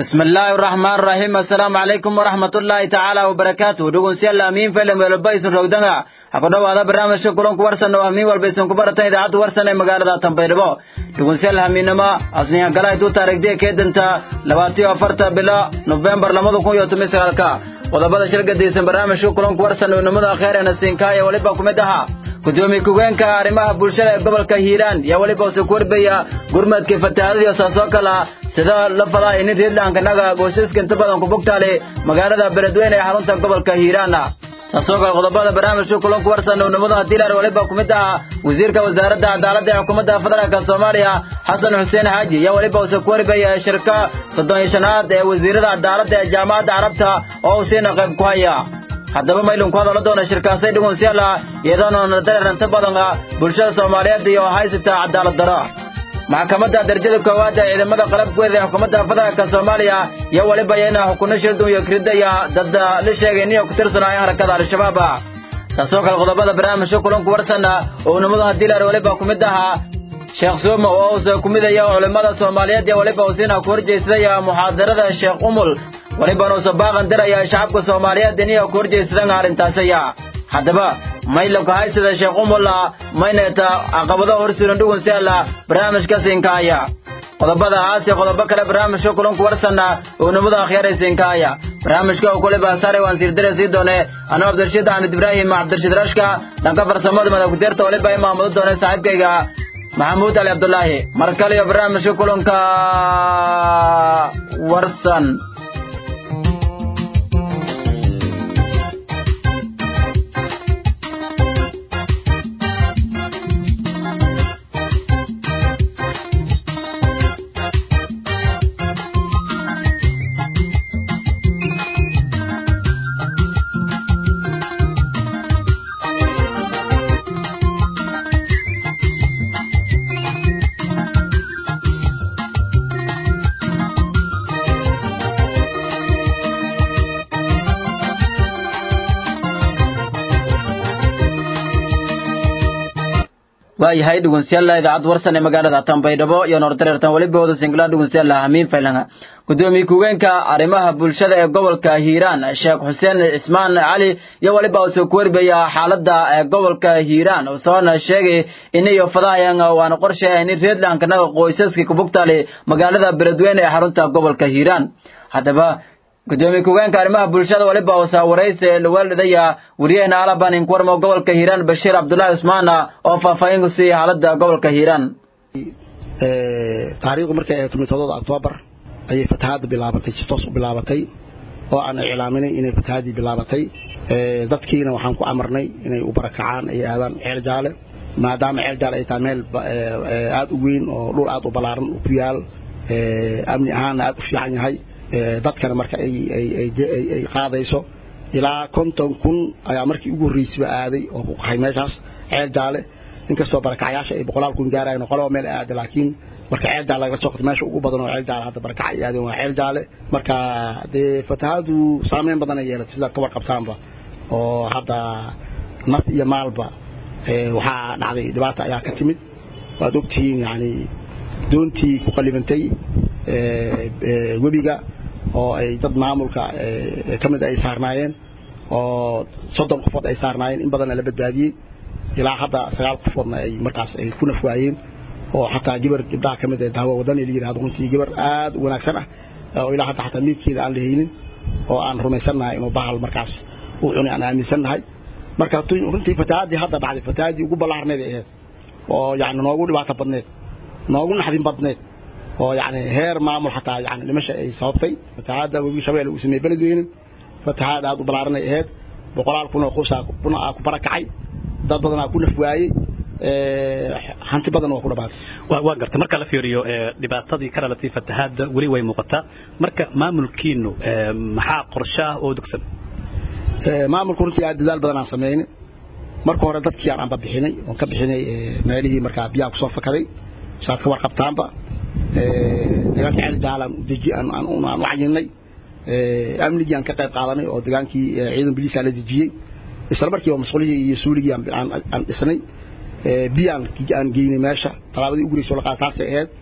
بسم الله الرحمن الرحيم السلام عليكم ورحمة الله تعالى وبركاته دقون سيالا أمين فيلم ولبايس رogdanga hakudhaw ada barnaamijka kulanku warsan oo hamiin walba isan ku baratan idaacadda warsan ee magaalada tanbaydhabo dhugunseel hamiinimo asniya gala intuu taariikhdiya keedanta labaatiyo afarta bilo nofembar labada kun iyo toban sagaalka qodobada shirgadiisan barnaamijka kulanku warsan oo nimada kheer ee nasiinkaaya weliba ku mid ahaa gudoomiye ku-geenka arrimaha bulshada ee gobolka hiiraan yaa weliba use ku warbaya gurmadkii fatahaadadiyo saasoo kala sida la fadaa inin reedlankanaga goysaska inta badan ku bogtaale magaalada beledweyne ee xarunta gobolka hiiraana taasoo kale qodobada barnaamijka kulanku warsan uunimada hadiilar weliba ku mid ahaa wasiirka wasaaradda cadaaladda ee xukuumadda federaalka soomaaliya xasan xuseen xaaji iyo weliba use ku warbaya shirka soddon iyo shanaad ee wasiirada cadaaladda ee jaamacadda carabta oo uu siina qayb ku haya haddaba maylun ku hadala doona shirkaasay dhugunsiyaala iyadooona dareeranta badan ah bulshada soomaaliyeed iyo haysata cadaalad daro maxkamadda darajada koowaad ee ciidamada qalabkeeda ee xukuumadda federaalka soomaaliya iyo weliba iyana xukunno shildun iyo kiridaya dad la sheegay inay ku tirsanaayo harakada al-shabaab taasoo kale qodobada barnaamijka kulanku warsana oo unimadu hadiilar weliba ku mid ahaa sheekh suumo oo uuse ku midaya culimmada soomaaliyeed iyo weliba usiina ku horjeysdaya muxaadarada sheekh umul welibana uuse baaqan diraya shacabka soomaaliyeed inay ku horjeysdan arrintaasaya haddaba maylanku haysada sheekh umulla maynata caqabado horsuulan dhugun seela barnaamijka siinkaaya qodobada aasi qodobo kale barnaamijka kulanku warsana oo nimada akhyaray siinkaaya barnaamijka oo kuliba sare waan siirdire sii doone anuu cabdirashiid axmed ibraahim cabdirashiid rashka dhanka farsamada madakuteerta waliba imaamado doone saaxiibkayga maxamuud ali cabdulaahi mar kale iyo barnaamijka kulanka warsan waayahay dhugunsiyaala idaacad warsan ee magaalada tanbaydhabo iyo noordareertan weliba wada singla dhugunsiyaala hamiin faylanga gudoomiye ku-geenka arrimaha bulshada ee gobolka hiiraan sheekh xuseen cismaan cali iyo weliba use ku warbaya xaaladda ee gobolka hiiraan usoona sheegay inayo fadahayan waana qorsheeya in reedlankanaga qoysaska kubugtaale magaalada beledweyne ee xarunta gobolka hiiraan haddaba gudoomiye ku-geenka arrimaha bulshada waliba usa warayse lawaalidaya wariyahena alaban inkuwarmo gobolka hiiraan bashiir cabdullaahi cusmaan oo faahfaahin ku siiyey xaaladda gobolka hiiraan taariikhdu markay ahayd tomitodooda octoobar ayay fatahaadda bilaabatay si toos u bilaabatay oo aan iclaaminay inay fatahaaddii bilaabatay dadkiina waxaan ku amarnay inay u barakacaan ay aadaan ceel jaale maadaama ceel jaale ay tahay meel aada u weyn oo dhul aada u ballaaran ku yaal amni ahaanna aada u fiican yahay dadkana marka ay qaadayso ilaa konton kun ayaa markii ugu horreysayba aaday oo ku qahay meeshaas ceel jaale inkastoo barakacyaasha ay boqolaal kun gaarayan oo qolaba meel aada laakiin marka ceel jaale lagala soo qabto meesha ugu badan oo ceel jaale hadda barakac ay aadeen waa ceel jaale marka dee fatahaadu saameyn badan ay yeelatay sidaad ka warqabtaanba oo hadda naf iyo maalba waxaa dhacday dhibaata ayaa ka timid waad ogtihiin yani doontii ku qallibantay webiga oo ay dad maamulka ka mid ay saarnaayeen oo soddon qofood ay saarnaayeen in badanna la badbaadiyey ilaa hadda sagaal qofoodna ay markaas ay ku nafwaayeen oo xataa gabar gabdhaha ka mid ee dahwo wadani la yidhahdo runtii gabar aad u wanaagsan ah oo ilaa hadda xataa miidkeeda aan la haynin oo aan rumaysannahay inuu bahal markaas uu cunay aan aaminsannahay marka runtii fatahaaddii hadda dhacday fatahaaddii ugu ballaarneed ay ahayd oo yacni noogu dhibaato badneed noogu naxdin badneed oo yani heer maamul xataa yani dhimasha ay sababtay fatahaadda webi shabeelle uu sameeyey beledweyne fatahaad aad u ballaaranay ahayd boqolaal kun oo qoysaa kuna ku barakacay dad badanaa ku naf waayey hanti badan waa ku dhabaatay waa gartay marka la fiiriyo dhibaatadii ka dhalatay fatahaadda weli way muuqataa marka maamulkiinu maxaa qorshe ah oo dugsan maamulku runtii aad dadaal badan aan sameynay marka hore dadkii aan anba bixinay oon ka bixinay meelihii markaa biyaha kusoo fakaday saad ka warqabtaanba deegaanka ceel jaalaan deji aan aan u cayinay amnigii aan ka qayb qaadanay oo degaankii ciidan biliisaa la dejiyey isla markiiba masquulihii iyo suuligii aan dhisnay biyaan aan geynay meesha talaabadii ugu horreysay oo la qaada taasay ahayd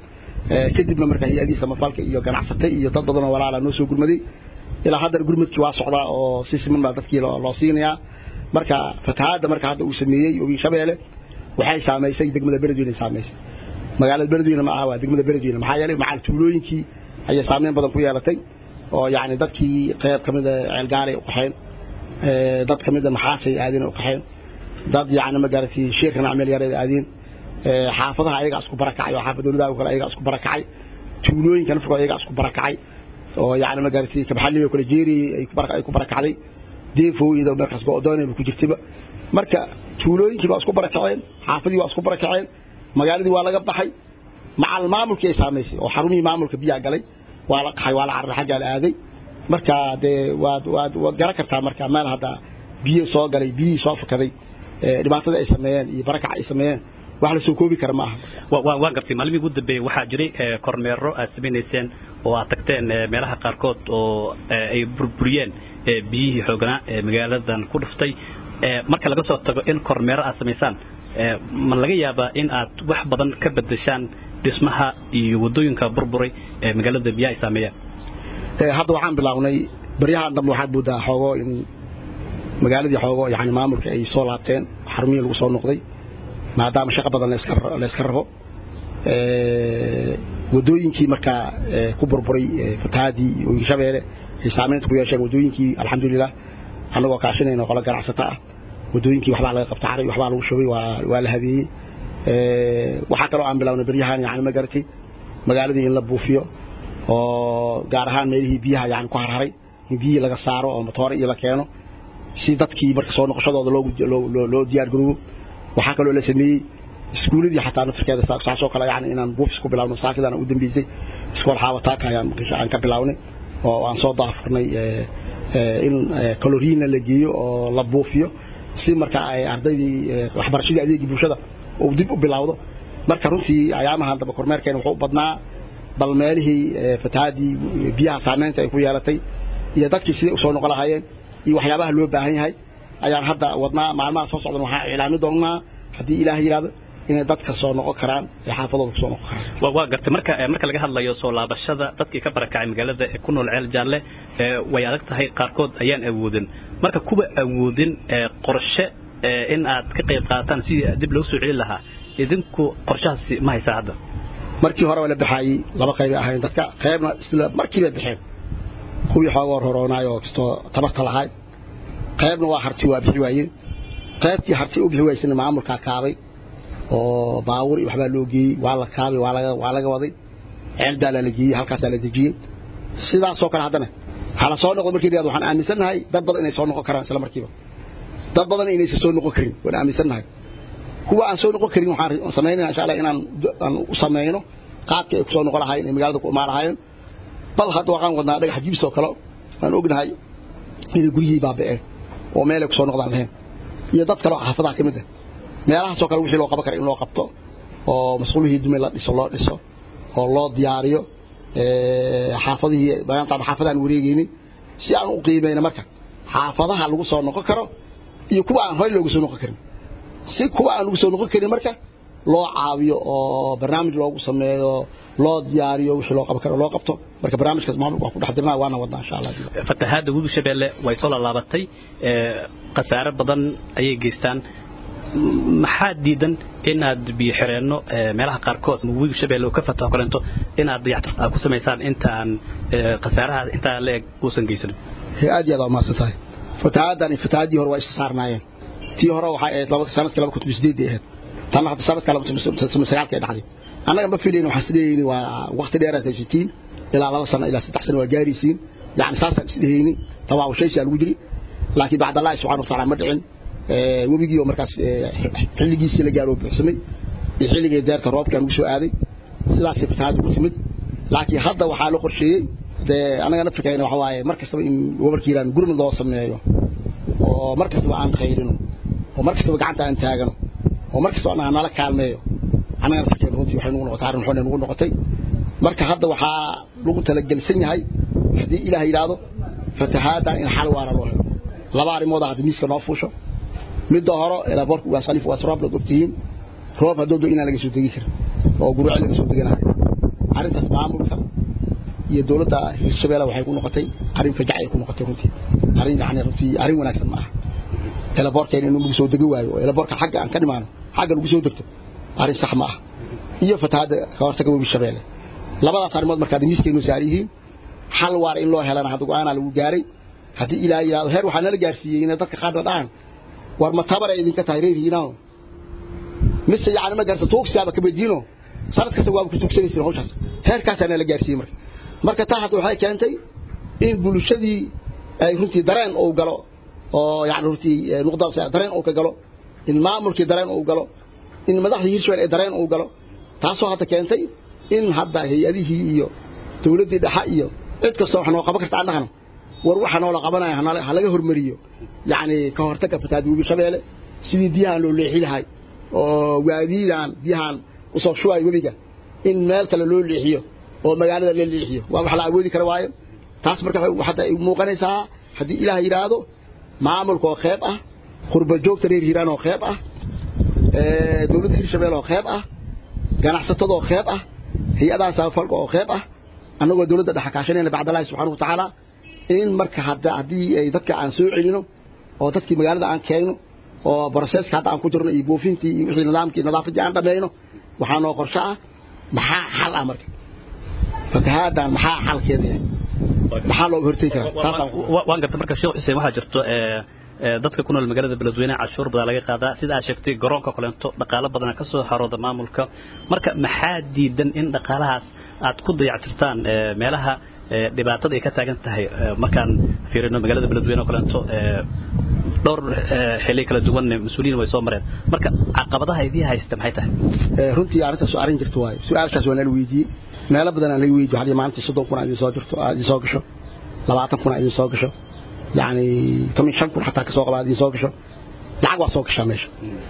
kadibna marka hay-adii samafalka iyo ganacsate iyo dad badanoo walaala noo soo gurmaday ilaa haddana gurmadkii waa socdaa oo si siman baa dadkii loo siinayaa marka fatahaadda marka hadda uu sameeyey webi shabeelle waxay saamaysay degmada beledweyne saamaysay magaalada beledweyne ma aha waa degmada beledweyne maxaa yeelay macal tuulooyinkii ayay saameyn badan ku yeelatay oo yacni dadkii qayb ka mida ceelgaalay u qaxeen dad ka mida maxaasay aadeen u qaxeen dad yacni ma garatay sheerka nacmeel yareed aadeen xaafadaha ayagaa isku barakacay oo xaafadowladaha kale ayagaa isku barakacay tuulooyinka nafkooda ayagaa isku barakacay oo yacni ma garatay kabxalli oo kale jeeriyey ay ku barakacday deefooyida markaas go'doonayba ku jirtayba marka tuulooyinkii baa isku barakaceen xaafadii waa isku barakaceen magaaladii waa laga baxay macal maamulkii ay saamaysay oo xarumihii maamulka biyaa galay waa la qaxay waa la cararay xaggaa la aaday marka dee waad waad waad garan kartaa marka meel hadda biyo soo galay biyihii soo fakaday dhibaatada ay sameeyeen iyo barakac ay sameeyeen wax la soo koobi kara ma aha waa gartay maalmihii ugu dambeeyey waxaa jiray kormeero aad samaynayseen oo aad tagteen meelaha qaarkood oo ay burburiyeen biyihii xooganaa ee magaaladan ku dhuftay marka laga soo tago in kormeero aad samaysaan ma laga yaabaa in aad wax badan ka bedeshaan dhismaha iyo waddooyinka burburay ee magaalada biyaha ay saameeyaan hadda waxaan bilownay baryahan dambe waxaad moodaa xoogo in magaaladii xoogo yani maamulka ay soo laabteen xarumihii lagu soo noqday maadaama shaqo badan la iska rabo waddooyinkii markaa ku burburay fatahaadii iyo hirshabeelle ay saamaynta ku yeesheen waddooyinkii alxamdulilah annagoo kaashinayna qolo ganacsato ah waddooyinkii waxbaa laga qabta caray waxbaa lagu shubay waa la habeeyey waxaa kaloo aan bilownay baryahan yani ma garatay magaaladii in la buufiyo oo gaar ahaan meelihii biyaha yani ku harharay in biyihii laga saaro oo matoore iyo la keeno si dadkii marka soo noqoshadooda loo diyaar garoobo waxaa kaloo la sameeyey iskuuladii xataa nafirkeeda saasoo kale yani inaan buufis ku bilawno saakidan u dambeysay iskool xaawataaka ayaan aan ka bilawnay oo aan soo daafurnay in kaloriina la geeyo oo la buufiyo si marka ay ardaydii waxbarashadii adeegii bulshada uu dib u bilowdo marka runtii ayaamahan dambe kormeerkeena wuxuu u badnaa bal meelihii fatahaadii biyaha saamaynta ay ku yeelatay iyo dadkii siday usoo noqon lahaayeen iyo waxyaabaha loo baahan yahay ayaan hadda wadnaa maalmaha soo socdan waxaan iclaami doonnaa haddii ilaah yidhahdo inay dadka soo noqon karaan ee xaafadooda ku soo noqon karaan waa gartay marka marka laga hadlayo soo laabashada dadkii ka barakacay magaalada ee ku nool ceel jaalle way adag tahay qaarkood ayaan awoodin marka kuwa awoodin qorshe in aad ka qayb qaataan sidii dib loo soo celin lahaa idinku qorshahaasi ma haysaa hadda markii hore waa la baxaayey laba qaybay ahayn dadka qaybna isla markii bay baxeen kuwii xoogoo roroonaay oo kastoo tabarta lahayd qaybna waa harti waa bixi waayeen qaybtii harti u bixi waysana maamulkaa kaabay oo baawur iyo waxbaa loo geeyey waa la kaabay waa laga waa laga waday ceel baalaa la geeyey halkaasaa la dejiyey sidaasoo kale haddana hala soo noqdo markii waxaan aaminsannahay dad badan inay soo noqon karaan isla markiiba dad badan inaysan soo noqon karin waan aaminsannahay kuwa aan soo noqon karin waxaan samaynayna insha allah inaan aan u samayno qaabkii ay ku soo noqon lahaayeen ay magaalada ku imaan lahaayeen bal hadda waxaan wadnaa dhagax jibis oo kale aan ognahay inay guryihii baaba'een oo meelay ku soo noqdaan lahayn iyo dad kale oo xaafadaha ka mid ah meelahaasoo kale wixii loo qaban kara in loo qabto oo masquulihii dumay la dhiso loo dhiso oo loo diyaariyo xaafadihii maanta xaafadaan wareegaynin si aan u qiimayno marka xaafadaha lagu soo noqon karo iyo kuwa aan horey loogu soo noqon karin si kuwa aan lagu soo noqon karin marka loo caawiyo oo barnaamij loogu sameeyo loo diyaariyo wixii loo qaban karo loo qabto marka barnaamijkaas maamulka waan ku dhex dirnaa waana wadnaa insha allah fatahaadda webi shabeelle way soo laalaabatay khasaare badan ayay geystaan maxaa diidan inaad biyo xireenno meelaha qaarkood webi shabeelle oo ka fataho kalento inaad dayactir aad ku samaysaan inta aan khasaaraha intaa la eg uusan geysanin aad iyo aad waa mahadsan tahay fatahaaddan iyo fatahaaddii hore waa isla saarnaayeen tii hore waxay ahayd sanadkii laba kun sideeddii ahayd tanna hadda sanadka laba kun sagaalkii dhacday annaga ma filayna waxaan isleeyni waa waqti dheeraad haysatiin ilaa laba sano ilaa saddex sano waa gaaraysiin yani saasaan isdhehayni tawaawushaysi aa lagu jiri laakiin bacd allahi subxana wataala ma dhicin webigii oo markaas xilligiisii la gaaro buuxsamay iyo xilligii deerta roobkaan ugu soo aaday sidaasay fatahaadda ku timid laakiin hadda waxaa la qorsheeyey dee annaga nafirkayna waxa waaye mar kastaba in gobolka iiraan gurmud loo sameeyo oo mar kastaba aan khayrino oo mar kastaba gacanta aan taagano oo mar kastaba annaga nala kaalmeeyo annaga nafirkayna runtii waxay nugu noqotay arrin waxayna nugu noqotay marka hadda waxaa lagu talagelsan yahay haddii ilaah yidhaahdo fatahaaddan in xal waara loo helo laba arrimooda hadda miiska noo fuusho midda hore ilaa boorka waa salif waa roob la ogtihiin roob hadduu do inaan laga soo degi karin oo guruuci laga soo deganayo arrintaas maamulka iyo dowladda hirshabeelle waxay ku noqotay arrin fajac ay ku noqotay runtii arrin yani runtii arrin wanaagsan ma aha elaboorkeena inuu lagu soo degi waayo oo elaboorka xagga aan ka dhimaano xagga lagu soo degto arrin sax ma aha iyo fatahaadda ka hortaga webi shabeelle labadaas arrimood markaad miiskaynu saar yihiin xal waar in loo helana hadda go-aanaa lagu gaaray haddii ilaa yidhahdo heer waxaa nala gaarsiiyey inay dadka qaarna dhahaan war ma tabar ay idinka tahay reer hiinaano mise yacni ma garta tuugsiyaaba kabadiino sanad kasta waaba ku tuugsanaysin hawshaas heerkaasaa nala gaarsiiyey marka marka taa hadda waxay keentay in bulshadii ay runtii dareen uu galo oo yani runtii nuqdaas dareen uu ka galo in maamulkii dareen uu galo in madaxdii hirshabelle ay dareen uu galo taasoo hadda keentay in hadda hay-adihii iyo dowladdii dhexe iyo cid kastoo wax noo qaban karta aan dhahno war waxa noola qabanaya ha laga hormariyo yacni ka hortagga fatahaad webi shabeelle sidii biyahan loo leexi lahay oo waadiidaan biyahan usoo shubaay webiga in meel kale loo leexiyo oo magaalada la leexiyo waa wax la awoodi kara waayo taas marka hadda ay muuqanaysaa haddii ilaah yidhaahdo maamulka oo qeyb ah qurba joogta reer hiiraan oo qeyb ah dowladda hirshabelle oo qeyb ah ganacsatada oo qeyb ah hay-adaha samafalka oo qeyb ah annagoo dowladda dhexa kaashanayna bacdallahi subxaana wa tacaala in marka hadda haddii ay dadka aan soo celino oo dadkii magaalada aan keenno oo broseska hadda aan ku jirno iyo buufintii iyo wixii nidaamkii nadaafaddii aan dhammayno waxaa noo qorsho ah maxaa xal ah marka fatahaadan maxaa xalkeeda yahay maxaa looga hortegi karaa waan garta marka sheekh xuseen waxaa jirto dadka ku nool magaalada beledweyne cashuur badan laga qaadaa sida aad sheegtay garoonka koleento dhaqaalo badana ka soo harooda maamulka marka maxaa diidan in dhaqaalahaas aad ku dayactirtaan meelaha dhibaatada ay ka taagan tahay markaan fiirino magaalada beledweyne oo kaleento dhowr xilli kala duwan mas-uuliyiin way soo mareen marka caqabadaha idii haysta maxay tahay runtii arrintaas soo arrin jirto waayo su-aalkaas waa nala weydiiyey meelo badan aan laga weydiyo hadii maalintii soddon kun idin soo jirto aad idin soo gasho labaatan kun idin soo gasho yacni toban shan kun xataa kasoo qaba idin soo gasho lacag waa soo gashaa meesha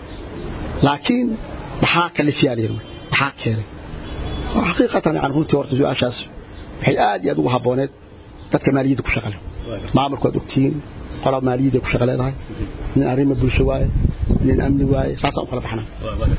laakiin maxaa kalifiyaa layidhi maxaa keenay xaqiiqatan yani runtii horta su-aashaas waxay aad iyo aad ugu habbooneed dadka maaliyadda ku shaqale maamulku waad ogtihiin qola maaliyadda ku shaqa leedahay nin arrima bulsho waaye nin amni waaye saasaan u kala baxnaa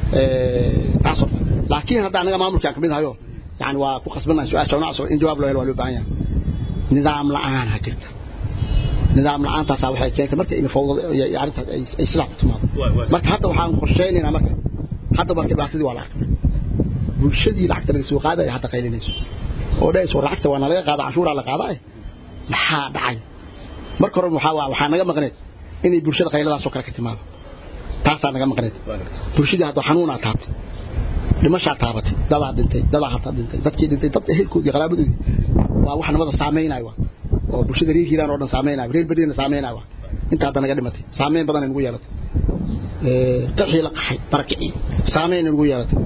taas horta laakiin hadda anaga maamulkaan kamid ahayo yani waa ku qasbanahay su-aasha noocaas in jawaab loo helo waa loo baahan yahay nidaam la-aan ha jirta nidaam la-aantaasaa waxay keentay marka in fawdada arrintaas ay sidaa ku timaado marka hadda waxaan qorsheynaynaa marka hadda marka dhibaatadii waa la arkay bulshadii lacagta laga soo qaadaya hadda qaylinayso oo dhahayso lacagta waa nalaga qaada canshuuraa la qaadaa maxaa dhacay marka hore waxaa waxaa naga maqneed inay bulshada qayladaasoo kale ka timaado taasaa naga maqneed bulshadii hadda xanuunaa taabtay dhimashaa taabatay dadaa dhintay dadaa hata dhintay dadkii dhintay dad ehelkoodii qaraabadoodii waa wax nabada saameynaya oo bulshada reer hiiraan oo dhan saameynaya reer beriina saameynaya inta hadda naga dhimatay saameyn badan ay nagu yeelatay qaxii la qaxay barakicii saameyn ay nagu yeelatay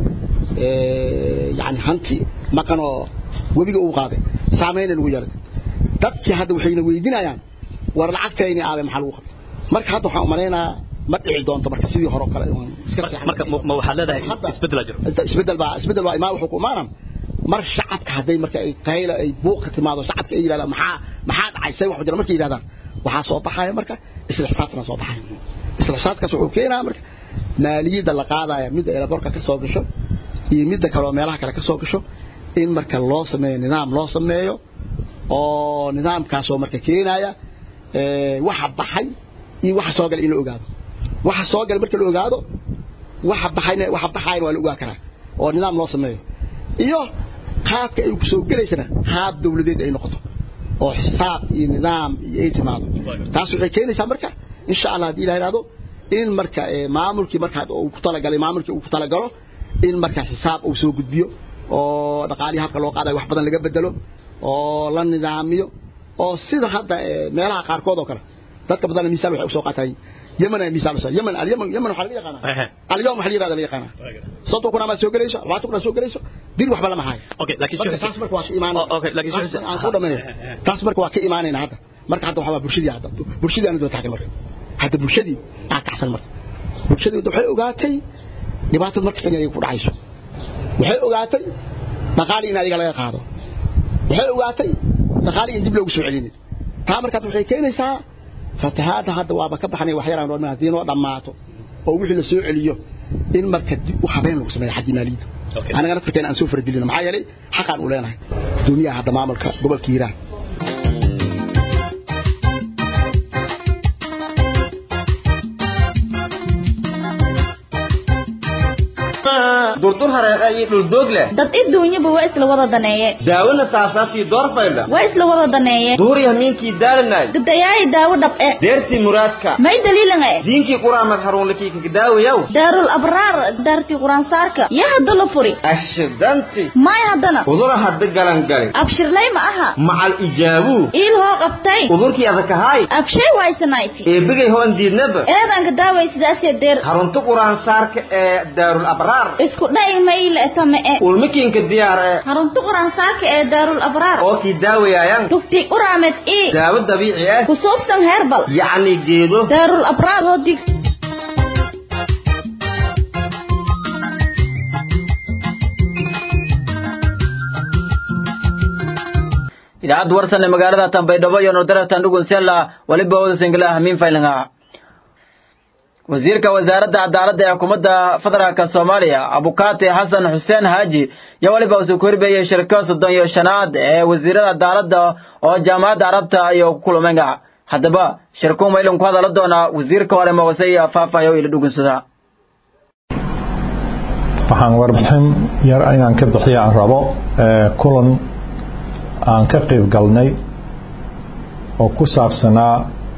yani hanti maqan oo webiga uu qaaday saameyn ay nagu yeelatay dadkii hadda waxayna weydiinayaan war lacagtayni aabe maxaa lagu qabtay marka hadda waxaan umalaynayaa ma dhici doonto marka sidii hore kale marka ma waxaad leedahay isbedel jiro isbedel baa isbedel baa imaa wuxuu ku imaanaa mar shacabka hadday marka ay qayla ay buuq ka timaado shacabka ay yidhahdaan maxaa maxaa dhacay say wax jira markay yidhahdaan waxaa soo baxaya marka isla xisaabtana soo baxaya isla xisaabkaas wuxuu keenaa marka maaliyadda la qaadaya midda elaborka ka soo gasho iyo midda kale oo meelaha kale ka soo gasho in marka loo sameeyo nidaam loo sameeyo oo nidaamkaasoo marka keenaya waxa baxay iyo waxa soo galay in la ogaado waxa soo galay marka la ogaado waxa baxayna waxa baxayna waa la ogaa karaa oo nidaam loo sameeyo iyo qaadka ay ku soo gelaysana haab dawladeed ay noqoto oo xisaab iyo nidaam iyo ay timaado taas waxay keenaysaa marka insha allah haddii ilaha ihahdo in marka maamulkii marka uu ku talagalay maamulkii uu ku talagalo in marka xisaab uu soo gudbiyo oo dhaqaalihii habka loo qaadayo wax badan laga bedelo oo la nidaamiyo oo sida hadda meelaha qaarkood oo kale dadka badan misaal waxay usoo qaataan yemen ay misaal usoo yemen alyemen yemen waxaa laga yaqaanaa alyawm waxaa la yirahda la yaqaanaa soddon kun amaad soo gelayso labaatan kun aad soo gelayso dir waxba lama hayo okay laakiin marka taas marka waa ka imaanayna aan ku dhameeyo taas marka waa ka imaanayna hadda marka hadda waxaa bulshadii hadda bulshadii aan daba taagan marka hadda bulshadii aa kacsan marka bulshadii waxay ogaatay dhibaatada markasta inay ku dhacayso waxay ogaatay dhaqaali in adiga laga qaado waxay ogaatay dhaqaali in dib loogu soo celinin taa markaad waxay keenaysaa fatahaadda hadda waaba ka baxnay wax yaraan haddii noo dhammaato oo wixii la soo celiyo in marka dib u habeen lagu sameeyo xaggii maaliyadda anagana fikirkeena aan soo faragelino maxaa yeelay xaqaan u leenahay gudoomiyaha hadda maamulka gobolka hiiraan durdur hareeqa iyo dhuldoog leh dad iduunyaba waa isla wada daneeye daawona saasaaftii doorfaydha waa isla wada daneeye duuri hamiinkii daalanay dadayaayi daawo dhab'e deertii muraadka may daliilan e diinkii quraamad haruunlakii kagdaawayaw daarul abraar daartii quraansaarka yaa hadda la furi ashidanti may haddana udura hadda galangali abshirlay ma aha macal ijaabuu iil hoo qabtay udurkii adakahaay abshay waysanayti eebigay hoon diidnaba eedanka daaway sidaasee deer harunta quraansaarka ee daarul abraar isku dha'i mayle etame e ulmikiinka diyaar ee harunta quraansaarka ee daarul abraar oo kii daawayaayan tufti uraamed ii daawo dabiici ah ku suubsan heerbal yacni geedo daarul abraar oo dig idaacadda warsan ee magaalada tanbaydhabo iyo nordaratan dhugunsela waliba wada singila hamiin faylinga wasiirka wasaaradda cadaaladda ee xukuumadda federaalka soomaaliya abukaati xasan xuseen haaji yaa waliba uu ku horbeeyey shirka soddon iyo shanaad ee wasiirada cadaaladda oo jaamacadda carabta iyo ku kulmeenga haddaba shirku maylin ku hadala doonaa wasiirka hore maqasay iyo faafayo ila dhugunsada waxaan warbixin yar inaan ka bixiya aan rabo kulan aan ka qayb galnay oo ku saabsanaa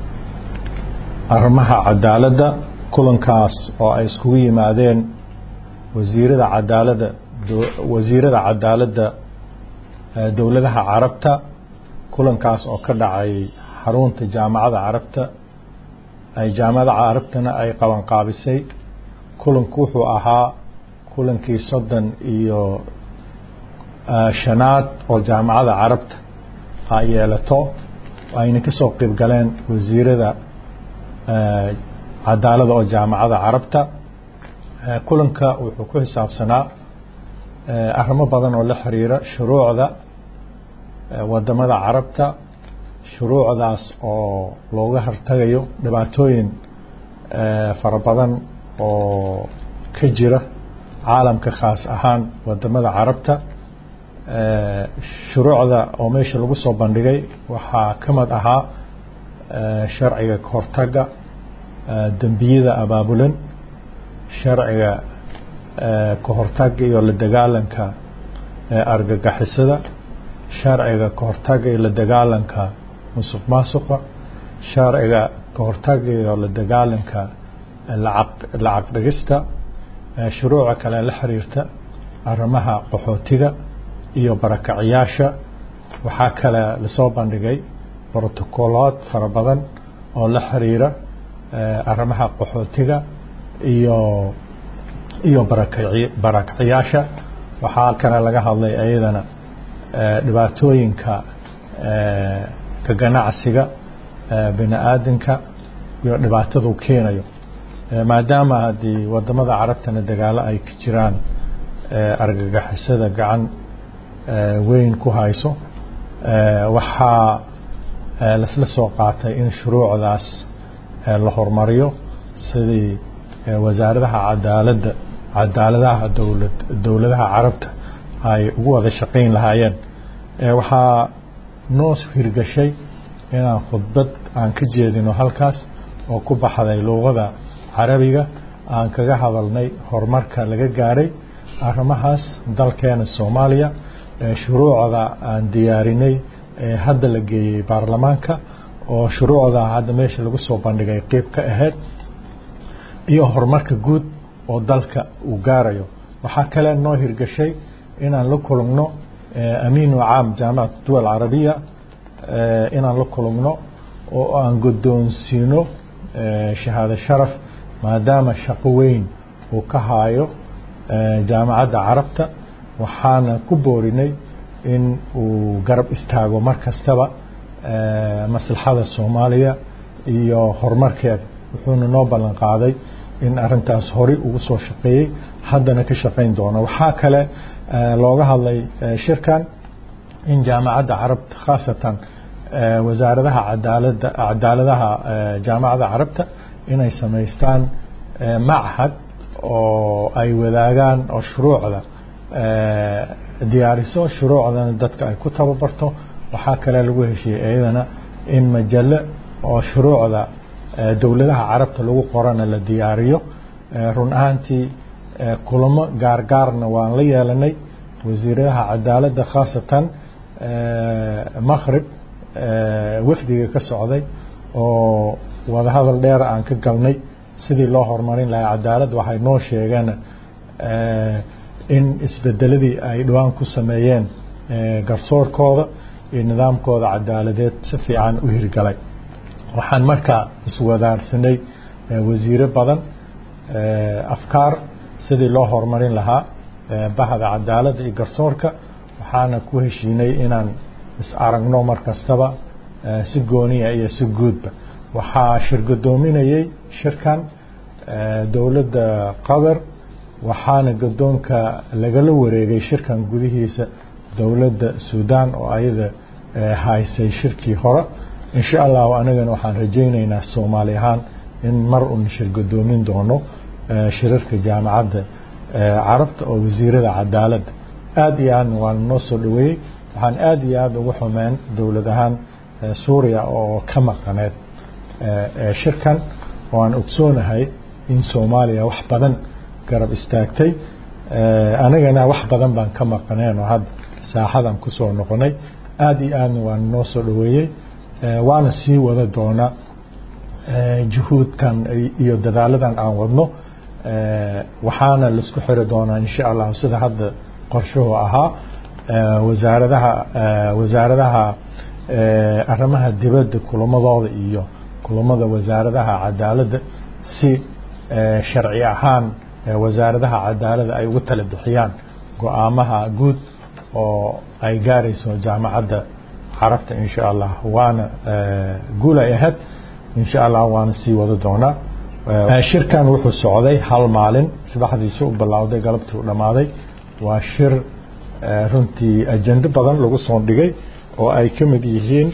arrimaha cadaaladda kulankaas oo ay iskugu yimaadeen wasiirada cadaaladda wasiirada cadaaladda dowladaha carabta kulankaas oo ka dhacay xarunta jaamacadda carabta ay jaamacadda carabtana ay qabanqaabisay kulanku wuxuu ahaa kulankii soddon iyo shanaad oo jaamacadda carabta ay yeelato ayna ka soo qayb galeen wasiirada cadaalada oo jaamacadda carabta kulanka wuxuu ku xisaabsanaa arrimo badan oo la xiriira shuruucda wadamada carabta shuruucdaas oo looga hortagayo dhibaatooyin fara badan oo ka jira caalamka khaas ahaan wadamada carabta shuruucda oo meesha lagu soo bandhigay waxaa ka mid ahaa sharciga kahortaga dembiyada abaabulan sharciga kahortaga iyo la dagaalanka argagixisada sharciga kahortaga iyo la dagaalanka musuq maasuqa sharciga kahortaga iyo la dagaalanka lacag dhigista shuruuca kale la xiriirta arrimaha qaxootiga iyo barakaciyaasha waxaa kale lasoo bandhigay brotocolood fara badan oo la xiriira arrimaha qaxootiga iyo iyo barakaciyaasha waxaa kale laga hadlay ayadana dhibaatooyinka ka ganacsiga bini aadanka iyo dhibaatadu keenayo maadaama haddii wadamada carabtana dagaalo ay ka jiraan argagixisada gacan weyn ku hayso waxaa lasla soo qaatay in shuruucdaas la horumariyo sidii wasaaradaha cadaaladda cadaaladaha dowlad dowladaha carabta ay ugu wada shaqayn lahaayeen waxaa noo hirgashay inaan khudbad aan ka jeedino halkaas oo ku baxday luuqada carabiga aan kaga hadalnay horumarka laga gaaray arrimahaas dalkeena soomaaliya shuruucda aan diyaarinay ee hadda la geeyey baarlamaanka oo shuruucda hadda meesha lagu soo bandhigay qeyb ka ahayd iyo horumarka guud oo dalka uu gaarayo waxaa kale noo hirgashay inaan la kulugno amiinu caam jaamacat duwal carabiya inaan la kulugno oo aan guddoonsiino shahaado sharaf maadaama shaqo weyn uu ka haayo jaamacadda carabta waxaana ku boorinay in uu garab istaago mar kastaba maslaxada soomaaliya iyo horumarkeeda wuxuuna noo ballan qaaday in arintaas hori ugu soo shaqeeyey haddana ka shaqayn doono waxaa kale looga hadlay shirkan in jaamacadda carabta khaasatan wasaaradaha cadaalada cadaaladaha jaamacadda carabta inay samaystaan machad oo ay wadaagaan oo shuruucda diyaariso shuruucdana dadka ay ku tababarto waxaa kale lagu heshiiyey iyadana in majallo oo shuruucda dowladaha carabta lagu qorana la diyaariyo run ahaantii kulamo gaargaarna waan la yeelanay wasiiradaha cadaaladda khaasatan maqrib wafdiga ka socday oo wadahadal dheer aan ka galnay sidii loo horumarin lahaa cadaalad waxay noo sheegeen in isbedeladii ay dhawaan ku sameeyeen garsoorkooda iyo nidaamkooda cadaaladeed si fiican u hirgalay waxaan markaa iswadaarsanay wasiiro badan afkaar sidii loo horumarin lahaa bahda cadaaladda iyo garsoorka waxaana ku heshiinay inaan is aragno mar kastaba si gooniya iyo si guudba waxaa shirgadoominayey shirkan dowladda qatar waxaana gadoonka lagala wareegay shirkan gudihiisa dowladda suudaan oo ayada haysay shirkii hore insha allahu anagana waxaan rajaynaynaa soomaali ahaan in mar un shirgadoomin doono shirarka jaamacadda carabta oo wasiirada cadaaladda aada iyo aadna waan noo soo dhaweeyey waxaan aada iyo aada ugu xumeen dowlad ahaan suuriya oo ka maqaneed shirkan oo aan ogsoonahay in soomaaliya wax badan garab istaagtay anagana wax badan baan ka maqaneen oo hadda saaxadan kusoo noqonay aada iyo aadna waan noo soo dhaweeyey waana sii wada doonaa juhuudkan iyo dadaaladan aan wadno waxaana laisku xiri doonaa insha allah sida hadda qorshuhu ahaa wasaaradaha wasaaradaha arrimaha dibadda kulamadooda iyo kulamada wasaaradaha cadaaladda si sharci ahaan wasaaradaha cadaaladda ay ugu tala bixiyaan go-aamaha guud oo ay gaarayso jaamacadda carabta insha allah waana guul ay ahayd insha allah waana sii wada doonaa shirkan wuxuu socday hal maalin subaxdiisi u bilowday galabtii u dhammaaday waa shir runtii ajendo badan lagu soo dhigay oo ay ka mid yihiin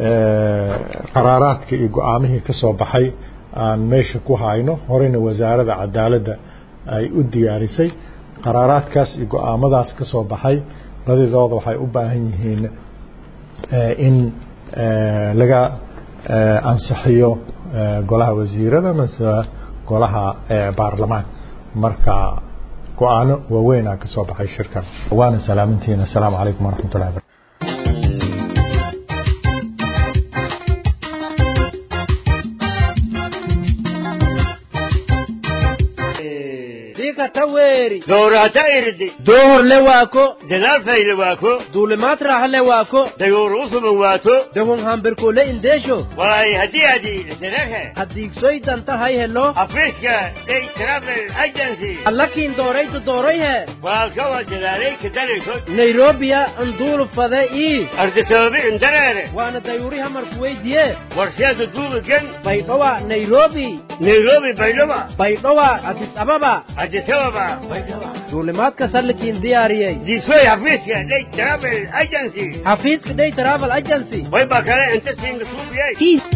qaraaraadka iyo go-aamihii ka soo baxay aan meesha ku hayno horeyna wasaaradda cadaaladda ay u diyaarisay qaraaraadkaas iyo go-aamadaas ka soo baxay badidooda waxay u baahan yihiin in laga ansixiyo golaha wasiirada mase golaha baarlamaan marka go-aano waaweynaa ka soo baxay shirkan waana salaamintiina asalaamu calaykum waraxmat ullahi barakatu taweri doorata irdi doohorle waako dadaafayla waako duulimaad raaxle waako dayoor usuban waato dahon hambirkoole indeesho walaay haddii adi dadahe hadiigsoy danta hay helo afriska day travel agency allakiin doorayda doorayhe walaalkawa dadaalay ka dalayso nairobiya anduulu fade ii ardisabaabi indareere waana dayuuri hamarku weydiye warsheeda duubigan baydhowa nairobi nairobi baydhaba baydhowa adis ababa adisababa duulimaadka sallikiin diyaariyey diisoy xafiiska day travel agency xafiiska day travel agency way baa kale inta siinga suubiyay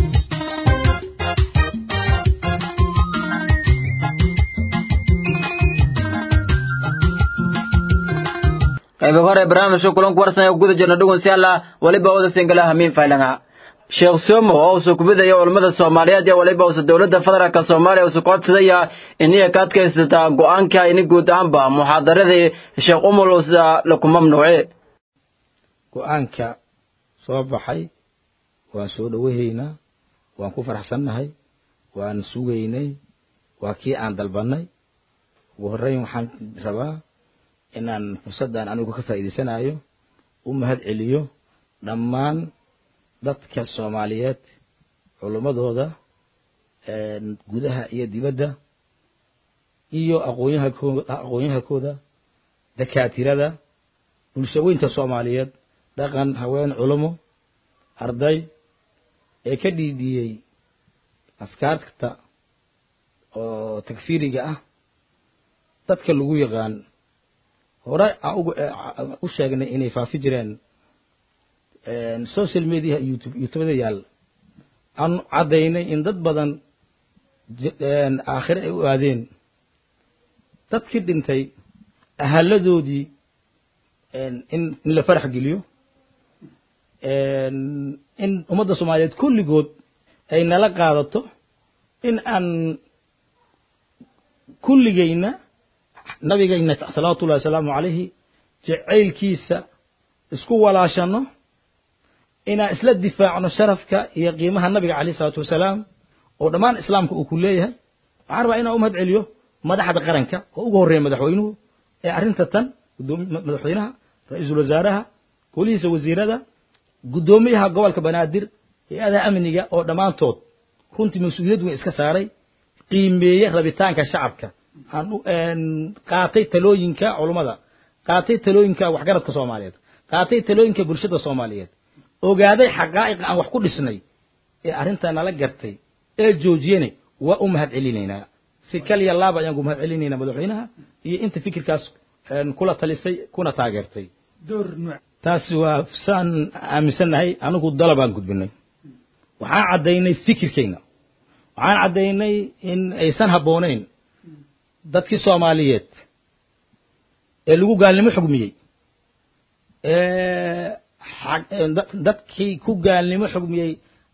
qayb hore barnaamijka kulanku warsan ee guda jirna dhugun si alla waliba wada singala hamiin faylanga sheekh somo oo usu kubidaya culimmada soomaaliyeed iyo waliba usa dowladda federaalka soomaaliya usu codsadaya iniya ka adkaysata go-aanka ini guud ahaanba muxaadaradii sheekh umul usa laku mamnuuce go-aanka soo baxay waan soo dhowahaynaa waan ku faraxsannahay waan sugaynay waa kii aan dalbannay ugu horreyn waxaan rabaa inaan fursaddan anigu ka faa'iidaysanayo u mahad celiyo dhammaan dadka soomaaliyeed culimmadooda gudaha iyo dibadda iyo aqoonyahankooda aqoonyahankooda dakaatirada bulshaweynta soomaaliyeed dhaqan haween culimo arday ee ka dhiidhiyey afkaarta oo takfiiriga ah dadka lagu yaqaan hore aan u sheegnay inay faafi jireen social media youtube youtubada yaal aan caddaynay in dad badan aakhire ay u aadeen dadkii dhintay ahaladoodii in in la farax geliyo in ummadda soomaaliyeed kulligood ay nala qaadato in aan kulligayna nabigayna salawaatullahi wasalaamu calayhi jacaylkiisa isku walaashano inaan isla difaacno sharafka iyo qiimaha nabiga calayhi salaatu wasalaam oo dhammaan islaamka uu ku leeyahay waxaan rabaa inaan u mahad celiyo madaxda qaranka oo ugu horreeya madaxweynuhu ee arrinta tan gudoomi madaxweynaha ra-iisul wasaaraha golihiisa wasiirada guddoomiyaha gobolka banaadir hay-adaha amniga oo dhammaantood runtii mas-uuliyad weyn iska saaray qiimeeye rabitaanka shacabka aan qaatay talooyinka culummada qaatay talooyinka waxgaradka soomaaliyeed qaatay talooyinka bulshada soomaaliyeed ogaaday xaqaa'iq aan wax ku dhisnay ee arrintaa nala gartay ee joojiyene waa u mahad celinaynaa si kaliya laaba ayaan ku mahad celinaynaa madaxweynaha iyo inta fikirkaas kula talisay kuna taageertay taasi waa saan aaminsannahay anigu dalabaan gudbinay waxaan caddaynay fikirkayna waxaan caddaynay in aysan habboonayn dadkii soomaaliyeed ee lagu gaalnimo xugmiyey dadkii ku gaalnimo xugmiyey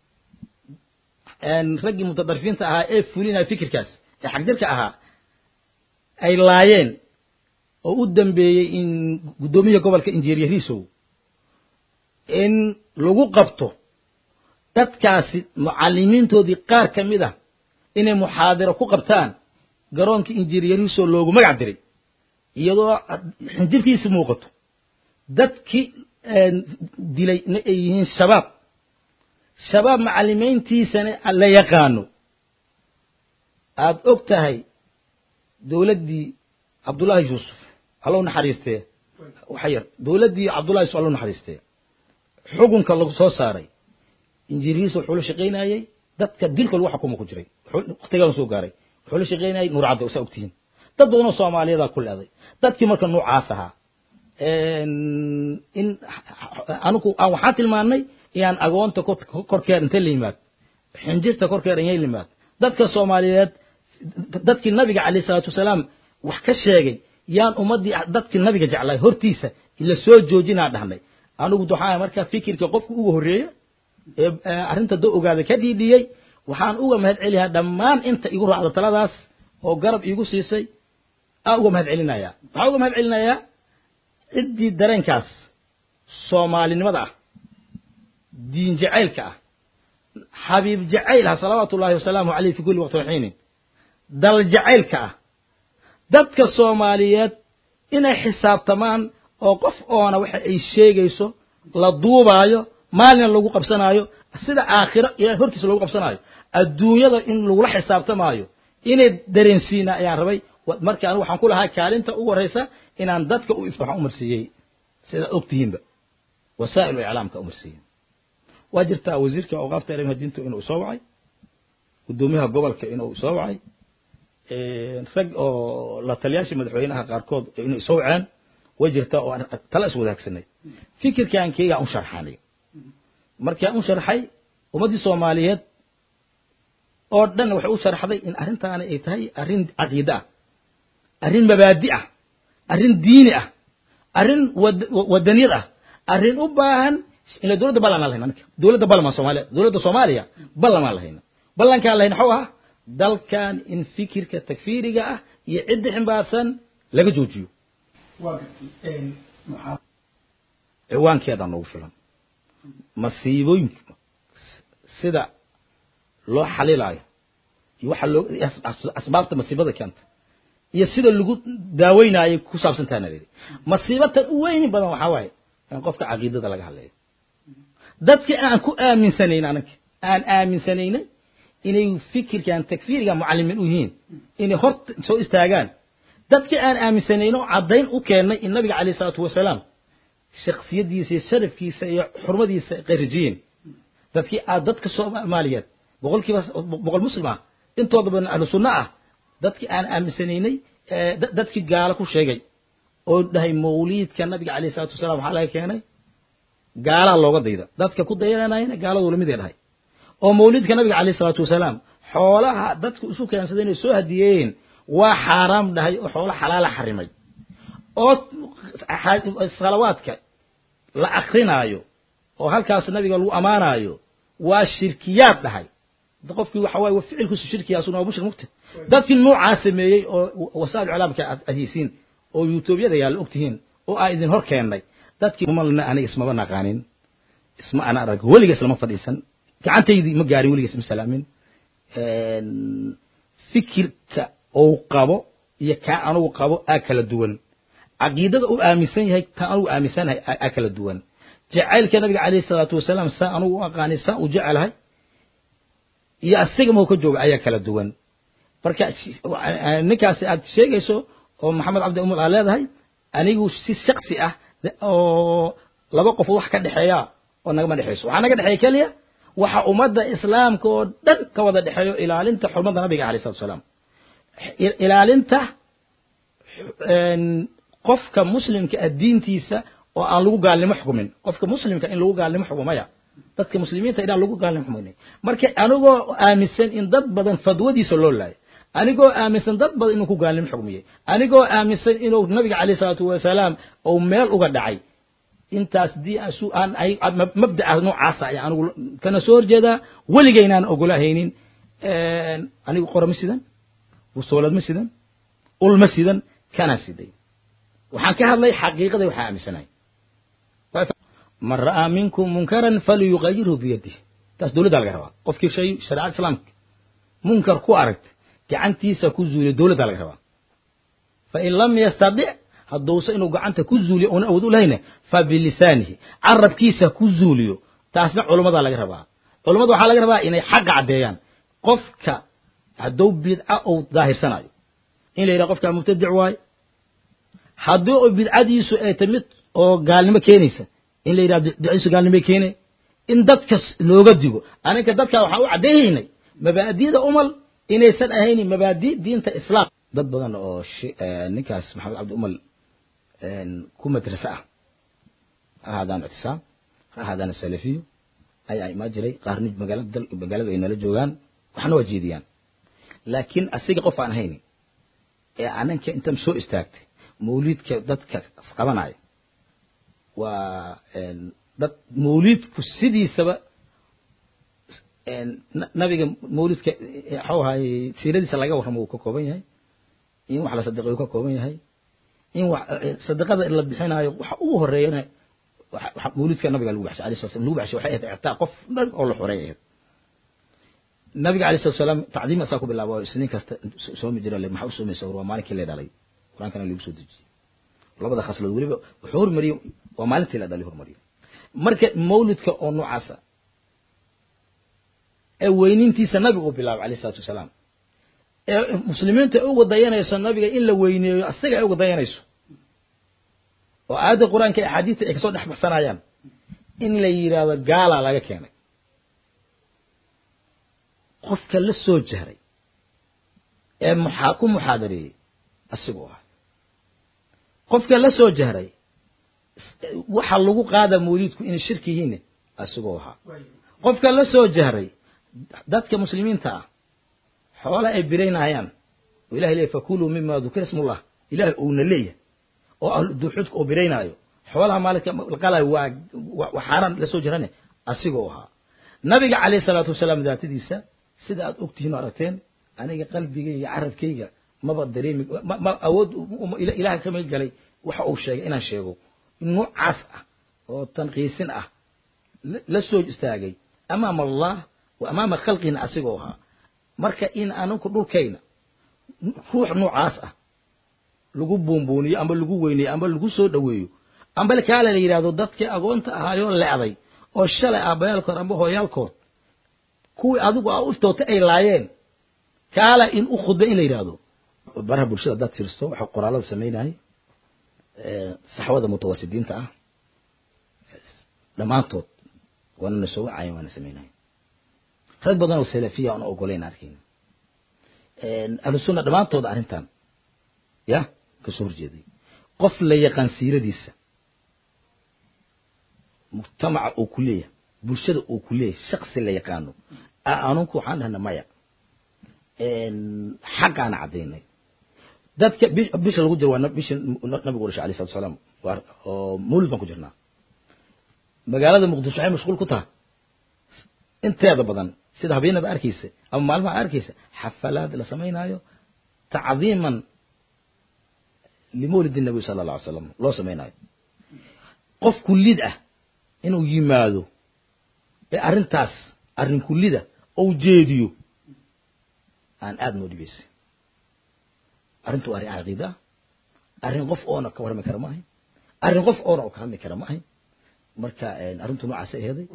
raggii mutadarfiinta ahaa ee fulinaya fikirkaas ee xagdirka ahaa ay laayeen oo u dambeeyey in guddoomiyaha gobolka injineerisow in lagu qabto dadkaasi mucalimiintoodii qaar ka mid ah inay muxaadiro ku qabtaan garoonka injineerisow loogu magac diray iyadoo xinjirtiisi muuqato dadkii dilay na ay yihiin shabaab shabaab macalimiintiisana la yaqaano aad og tahay dowladdii cabdullaahi yuusuf allow naxariistee waxa yar dowladdii cabdullahi yuusuf allow naxariistee xukunka lagu soo saaray injineeriis wuxuu la shaqaynayey dadka dilka lagu xukumo ku jiray waqtigaan soo gaaray wuxuu la shaqaynayay nuur cadde saa ogtihiin dad badanoo soomaaliyadaa ku leeday dadkii marka noocaas ahaa in anigu aan waxaan tilmaannay inaan agoonta korkeer intay la yimaad xinjirta korkeer inay la yimaad dadka soomaaliyeed dadkii nabiga calayh salaatu wasalaam wax ka sheegay yaan ummaddii dadkii nabiga jeclay hortiisa la soo joojinaa dhahnay anigu waxaa markaa fikirka qofka ugu horreeya ee arrinta da ogaada ka dhiidhiyey waxaan uga mahad celiyaa dhammaan inta igu raacda taladaas oo garab iigu siisay aan uga mahad celinayaa waxaan uga mahad celinayaa ciddii dareenkaas soomaalinimada ah diin jacaylka ah xabiib jacayl ah salawaatu ullahi wasalaamu caleyh fi kulli waqti waxiinin dal jacaylka ah dadka soomaaliyeed inay xisaabtamaan oo qof oona waxa ay sheegayso la duubaayo maalina lagu qabsanaayo sida aakhiro ilahay hortiisa lagu qabsanaayo adduunyada in lagula xisaabtamaayo inay dareensiina ayaan rabay marka anigu waxaan ku lahaa kaalinta ugu horreysa inaan dadka u waxaan umarsiiyey sidaad ogtihiinba wasaa'il iclaamka umarsiiyey waa jirtaa wasiirka awqaafta arrimaha diinta inuu soo wacay guddoomiyaha gobolka inuu soo wacay rag oo la taliyaasha madaxweynaha qaarkood inay soo waceen way jirtaa oo tala is wadaagsanay fikirkaan keygaan u sharxanay markaan u sharxay ummaddii soomaaliyeed oo dhan waxay u sharxday in arrintaani ay tahay arrin caqiide ah arrin mabaadi ah arrin diini ah arrin wadaniyad ah arrin u baahan ila dowladda ballan aan lahayna ninka dowladda ballamaan soomaaliya dowladda soomaaliya ballan aan lahayna ballankaan lahayna waxuu ahaa dalkan in fikirka takfiiriga ah iyo cidda ximbaarsan laga joojiyo ciwaankeedaa noogu filan masiibooyinka sida loo xalilaayo iyo waxa loo asbaabta masiibada keenta iyo sida lagu daaweynaayo ku saabsantaana layidhi masiibatan u weyni badan waxaa waaye in qofka caqiidada laga hadlayo dadka aan ku aaminsanayn ananka aan aaminsanaynay inay fikirkan takfiiriga mucalimiin u yihiin inay hor soo istaagaan dadka aan aaminsanayno caddayn u keennay in nabiga calayh isalaatu wasalaam shaksiyadiisa iyo sharafkiisa iyo xurmadiisa qeyrajiyeen dadkii aad dadka soomaaliyeed boqolkiiba boqol muslim ah intooda badan ahlu sunno ah dadkii aan aaminsanaynay dadkii gaalo ku sheegay oo dhahay mawliidka nabiga calayh isalaatu wasalaam waxaa laga keenay gaalaa looga dayda dadka ku dayanayana gaaladu lamid ay dhahay oo mawliidka nabiga calayh isalaatu wasalaam xoolaha dadku isu keensaday inay soo hadiyeeyeen waa xaaraam dhahay oo xoolo xalaala xarimay oo salawaadka la akrinaayo oo halkaas nabiga lagu ammaanaayo waa shirkiyaad dhahay qofkii waxa waaye ficilkiisu shirkiya asuna waa mushrik mugta dadkii noocaa sameeyey oo wasaa'il iclaamka aad adhaysiin oo yuutuubyada yaalla ogtihiin oo aa idin hor keennay dadkii umalna aniga ismaba naqaanin isma ana arag weliga islama fadhiisan gacantaydii ma gaarin weliga isma salaamin fikirka uu qabo iyo kaa anugu qabo aa kala duwan caqiidada uu aaminsan yahay taa anugu aaminsanahay aa kala duwan jacaylka nabiga calayhi salaatu wasalaam saa anugu u aqaanay saa u jecelahay iyo asiga mau ka jooga ayaa kala duwan marka ninkaasi aad sheegayso oo maxamed cabdi umul aa leedahay anigu si shaksi ah oo laba qof wax ka dhexeeya oo nagama dhexeyso waxaa naga dhexeeya keliya waxa ummadda islaamka oo dhan ka wada dhexeeyo ilaalinta xurmada nabiga alayh salatu wasalaam ilaalinta qofka muslimka ah diintiisa oo aan lagu gaalnimo xukumin qofka muslimka in lagu gaalnimo xukumaya dadka muslimiinta inaan lagu gaalnimo xukumin marka anigoo aaminsan in dad badan fadwadiisa loo laayo anigoo aaminsan dad badan inuu ku gaalnimo xukmiyey anigoo aaminsan inuu nabiga calayh salaatu wasalaam uu meel uga dhacay intaas dii aan mabda'a noocaasa ayaa anigu kana soo horjeedaa weligaynaan ogolahaynin anigu qora ma sidan wusoolad ma sidan ul ma sidan kana siday waxaan ka hadlay xaqiiqada waxaa aaminsanahay man ra'aa minkum munkaran falyuqayirhu biyadih taas dowladda laga rabaa qofkii shay shareecada islaamka munkar ku aragta gacantiisa ku zuuliyo dowladda laga rabaa fain lam yastadic hadduuse inuu gacanta ku zuuliyo una awood u lahayna fa bilisaanihi carabkiisa ku zuuliyo taasna culummada laga rabaa culummada waxaa laga rabaa inay xaqa caddeeyaan qofka hadduu bidca uu daahirsanayo in la yidhaha qofkaa mubtadic waaye haddii u bidcadiisu ay ta mid oo gaalnimo keenaysa in la yidhaha bidcadiisu gaalnimo keene in dadka looga digo aninka dadka waxaan u caddeeyaynay mabaadida umal inaysan ahaynin mabaadi diinta islaam dad badan oo ninkaas maxamed cabdi umal ku madrase ah ha ahaadaan ictisaam ha ahaadaan salafiyo ayaa imaa jiray qaarni magaalada magaalada ay nala joogaan waxna waa jeediyaan laakiin asiga qof aan ahaynin ee ananka intan soo istaagtay mawliidka dadka qabanaya waa dad mawliidku sidiisaba nabiga mawlidka waxuu ahaay siiradiisa laga warramo uu ka kooban yahay in wax la sadiqay uu ka kooban yahay in wax sadiqada la bixinayo waxa ugu horeeyana mawlidka nabiga lagu baxshay alayhi salatu lagu baxshay waxay ahayd ictaa qof dhan oo la xoreey ahayd nabiga alayhi salatu salaam tacdiim asaa ku bilaabo isniin kasta soomi jira maxaa u soomaysa waa maalinkii la dhalay qur-aankana lagu soo dejiyey labada khaslood weliba wuxuu hormariyey waa maalintii la dhalay hormariyey marka mawlidka oo noocaasa ee weynintiisa nabigu uu bilaabay alayh salatu wasalaam ee muslimiinta ay uga dayanayso nabiga in la weyneeyo asaga ay uga dayanayso oo aayadda qur-aanka ee axaadiista ay kasoo dhex baxsanayaan in la yidhaahdo gaalaa laga keenay qofka la soo jahray ee muxaa ku muxaadareeyey asiguu ahay qofka la soo jahray waxa lagu qaada mawliidku inay shirki yihiin asiguu ahaa qofka la soo jahray dadka muslimiinta ah xoola ay biraynayaan oo ilahay leeyahy fakuluu mima dukira ismullah ilahay uuna leeyahay oo duuxudka uu biraynaayo xoolaha maalinka la qalayo waa waa xaaraan la soo jirane asigoo ahaa nabiga calayhi salaatu wasalaam daatadiisa sida aad ogtihiin oo aragteen aniga qalbigayga iyo carabkayga maba dareemi ma awood ilahay kama galay waxa uu sheegay inaan sheego noocaas ah oo tanqiisin ah la soo istaagay amaama allah wa amaama khalqina asigoo ahaa marka in aninku dhulkayna ruux noocaas ah lagu buunbuuniyo amba lagu weyneeyo amba lagu soo dhoweeyo amba kaale la yidhahdo dadkii agoonta ahaayoo le'day oo shalay aabbayaalkood amba hooyaalkood kuwii adigu aa u iftootay ay laayeen kaala in u khudba in la yidhaahdo baraha bulshada haddaad fiirsto waxa qoraalada samaynayay saxwada mutawasidiinta ah dhammaantood waana na soo wacayen waana samaynaya rag badan oo salafiya aan ogoleyn arkayna ahlu sunna dhammaantood arrintan ya kasoo horjeeday qof la yaqaan siiradiisa mujtamaca uu ku leeyahay bulshada uu ku leeyahay shaksi la yaqaano anunku waxaan dhahna maya xaqaana caddaynay dadka bi- bisha lagu jiro waa na- bisha nabigu dhashay alayhi salatu wasalaam waa- oo mawlid baan ku jirnaa magaalada muqdisho waxay mashquul ku tahay inteeda badan sida habeenada arkaysa ama maalmaha arkaysa xafalaad la samaynaayo tacdiiman limawlid nabi sala alla alay slam loo samaynayo qof kullid ah inuu yimaado ee arrintaas arrin kullida ou jeediyo aan aada noo dhibaysay arrintu waa arrin caqiida ah arrin qof oona ka warrami kara ma ahayn arrin qof oona oo ka hadli kara ma ahayn marka arrintu noocaas ay aheeday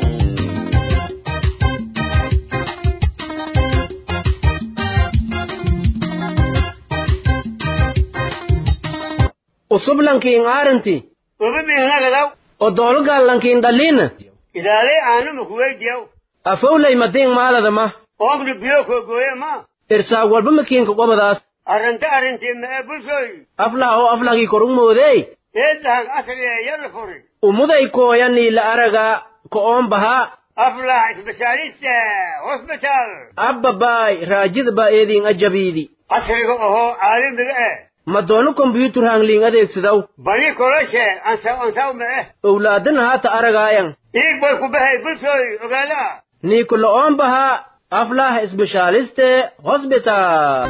usublankiin aaranti ubi bihnagadaw o doolugallankiin dhalliina ilaalay aanuma kuweydiyaw afowlay madiin maaladama oomni biyo koogooye ma irsaag walba makiinka qobadaas arrinta arrintii ma'e bulshoy aflah oo aflahkii korug moodey eedahag asriya yalla furi umuday kooyanii la araga ko'oon bahaa aflah isbitaalista hosbitaal abbabaay raajida baa eediin ajabiidi casriga ohoo caalamiga eh ma doono kombyuutar hangliin adeegsidaw bani koloshe ansaw ansaw ma'e owlaadan haata aragaayan iig bay ku bahay bulshoy ogaada niiku lo'oon bahaa aflah isbeshaaliste hosbitaal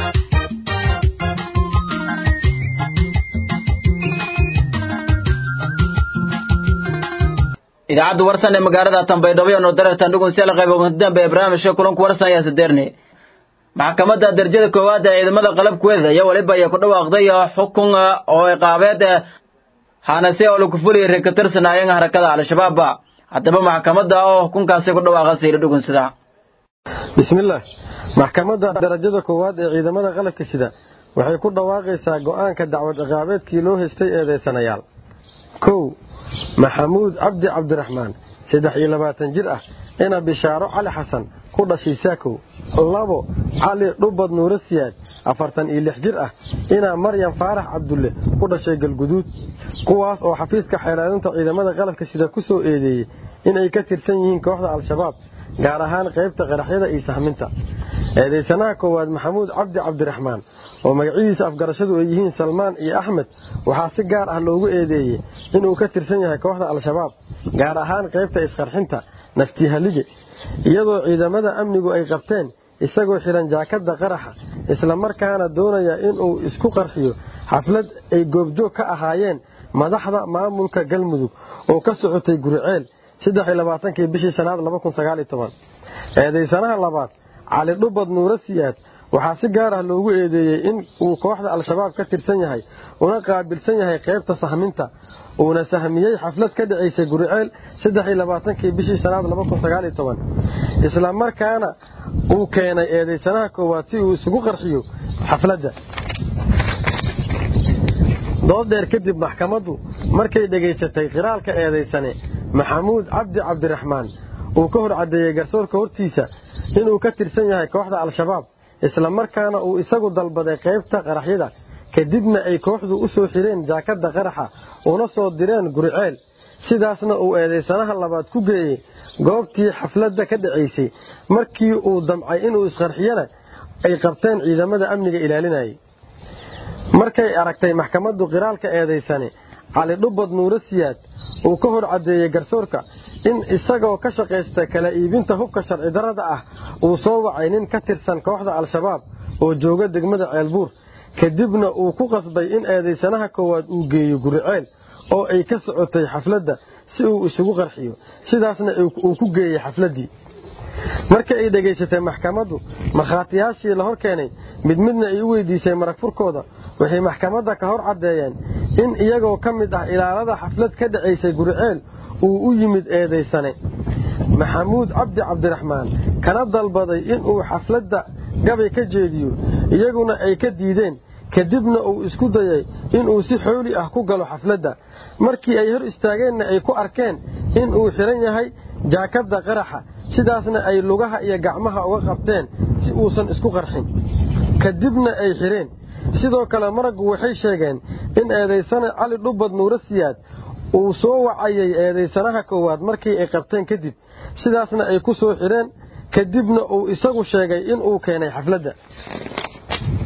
idaacadda warsan ee magaalada tanbaydhabo noo dareertan dhugun seel qayb dambe ee barnaamijka kulanku warsan ayaa sadeerne maxkamadda darajada koowaad ee ciidamada qalabkeeda iyo weliba ayaa ku dhawaaqday xukun oo iqaabeed hanase oo lagu fuliyay reer ka tirsanaayeen harakada al-shabaab haddaba maxkamadda oo xukunkaasi ku dhawaaqa sayri dhugun sida bismillaah maxkamadda darajada koowaad ee ciidamada qalabka sida waxay ku dhawaaqaysaa go'aanka dacwad ciqaabeedkii loo haystay eedaysanayaal kow maxamuud cabdi cabdiraxmaan saddex iyo labaatan jir ah ina bishaaro cali xasan ku dhashay saakow labo cali dhubad nuuro siyaad afartan iyo lix jir ah inaa maryam faarax cabdulle ku dhashay galguduud kuwaas oo xafiiska xeelaalinta ciidamada qalabka sida ku soo eedeeyey inay ka tirsan yihiin kooxda al-shabaab gaar ahaan qaybta qaraxyada iyo sahminta eedaysanaha koowaad maxamuud cabdi cabdiraxmaan oo magacyadiisa afgarashadu ay yihiin salmaan iyo axmed waxaa si gaar ah loogu eedeeyey inuu ka tirsan yahay kooxda al-shabaab gaar ahaan qaybta isqarxinta naftihalige iyadoo ciidamada amnigu ay qabteen isagoo xihan jaakadda qaraxa islamarkaana doonaya inuu isku qarxiyo xaflad ay goobjoog ka ahaayeen madaxda maamulka galmudug oo ka socotay guriceel kii bishii shanaad eedaysanaha labaad cali dhubad nuuro siyaad waxaa si gaar ah loogu eedeeyey in uu kooxda al-shabaab ka tirsan yahay una qaabilsan yahay qaybta sahminta uuna sahmiyey xaflad ka dhacaysay guriceel kii bishii shanaad isla markaana uu keenay eedaysanaha koowaad si uu isugu qarxiyo xafladda dooddheer kadib maxkamaddu markay dhegaysatay qiraalka eedaysane maxamuud cabdi cabdiraxmaan uu ka hor caddeeyey garsoorka hortiisa inuu ka tirsan yahay kooxda al-shabaab isla markaana uu isagu dalbaday qaybta qaraxyada kadibna ay kooxdu u soo xireen jaakadda qaraxa una soo direen guriceel sidaasna uu eedaysanaha labaad ku geeyey goobtii xafladda ka dhacaysay markii uu damcay inuu isqarxiyana ay qabteen ciidamada amniga ilaalinayay markay aragtay maxkamaddu qiraalka eedaysane cali dhubad nuuro siyaad uu ka hor caddeeyey garsoorka in isagoo ka shaqaysta kala iibinta hubka sharci darrada ah uu soo wacay nin ka tirsan kooxda al-shabaab oo jooga degmada ceelbuur kadibna uu ku qasbay in eedaysanaha koowaad uu geeyo guriceel oo ay ka socotay xafladda si uu isugu qarxiyo sidaasna uu ku geeyey xafladdii markii ay dhegaysatay maxkamaddu markhaatiyaashii la hor keenay mid midna ay u weydiisay marag furkooda waxay maxkamadda ka hor caddeeyeen in iyagoo ka mid ah ilaalada xaflad ka dhacaysay guriceel uu u yimid eedaysane maxamuud cabdi cabdiraxmaan kana dalbaday inuu xafladda gabay ka jeediyo iyaguna ay ka diideen kadibna uu isku dayay inuu si xooli ah ku galo xafladda markii ay hor istaageenna ay ku arkeen inuu xidhan yahay jaakadda qaraxa sidaasna ay lugaha iyo gacmaha uga qabteen si uusan isku qarxin kadibna ay xidheen sidoo kale maraggu waxay sheegeen in eedaysane cali dhubad nuuro siyaad uu soo wacayay eedaysanaha koowaad markii ay qabteen kadib sidaasna ay ku soo xidheen kadibna uu isagu sheegay inuu keenay xafladda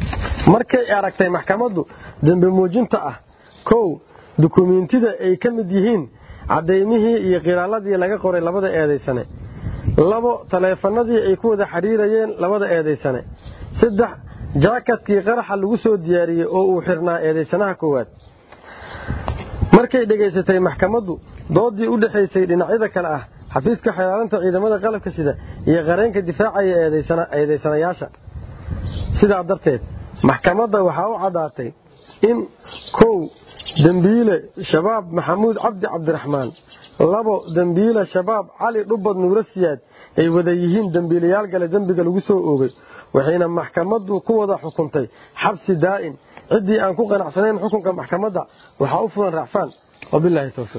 markay aragtay maxkamaddu dembi muujinta ah kow dukumiintida ay ka mid yihiin caddaymihii iyo qiraaladii laga qoray labada eedaysane labo taleefanadii ay ku wada xidhiirayeen labada eedaysane saddex jaakatkii qaraxa lagu soo diyaariyey oo uu xirnaa eedaysanaha koowaad markay dhegaysatay maxkamaddu doodii u dhexaysay dhinacyada kale ah xafiiska xeelaalinta ciidamada qalabka sida iyo qareenka difaacaya eedaysanayaasha sidaa darteed maxkamadda waxaa u caddaatay in kow dembiile shabaab maxamuud cabdi cabdiraxmaan labo dembiile shabaab cali dhubad nuuro siyaad ay wada yihiin dembiilayaal gale dembiga lagu soo oogay waxayna maxkamaddu ku wada xukuntay xabsi daa'in ciddii aan ku qanacsanayn xukunka maxkamadda waxaa u fulan racfaan wabilaahi towfiiq